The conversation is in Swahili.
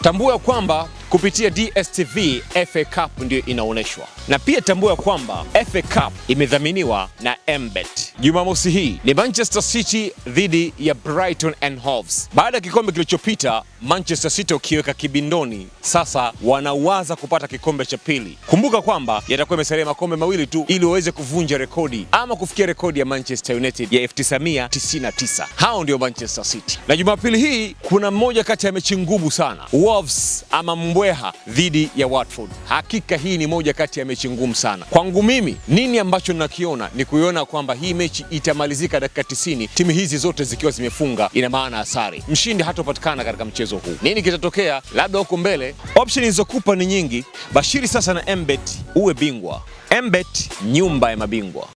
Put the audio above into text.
Tambua ya kwamba kupitia DStv FA Cup ndio inaonyeshwa, na pia tambua ya kwamba FA Cup imedhaminiwa na Mbet. Jumamosi hii ni Manchester City dhidi ya Brighton and Hove. Baada ya kikombe kilichopita Manchester City ukiweka kibindoni, sasa wanawaza kupata kikombe cha pili. Kumbuka kwamba yatakuwa imesalia makombe mawili tu ili waweze kuvunja rekodi ama kufikia rekodi ya Manchester United ya 1999. Hao ndio Manchester City, na Jumapili hii kuna mmoja kati ya mechi ngumu sana, Wolves ama mbweha dhidi ya Watford. Hakika hii ni moja kati ya mechi ngumu sana kwangu mimi. Nini ambacho nakiona ni kuiona kwamba hii mechi itamalizika dakika 90, timu hizi zote zikiwa zimefunga, ina maana asari, mshindi hatopatikana katika mchezo huu. Nini kitatokea labda huko mbele? Option nilizokupa ni nyingi. Bashiri sasa na Mbet uwe bingwa. Mbet, nyumba ya mabingwa.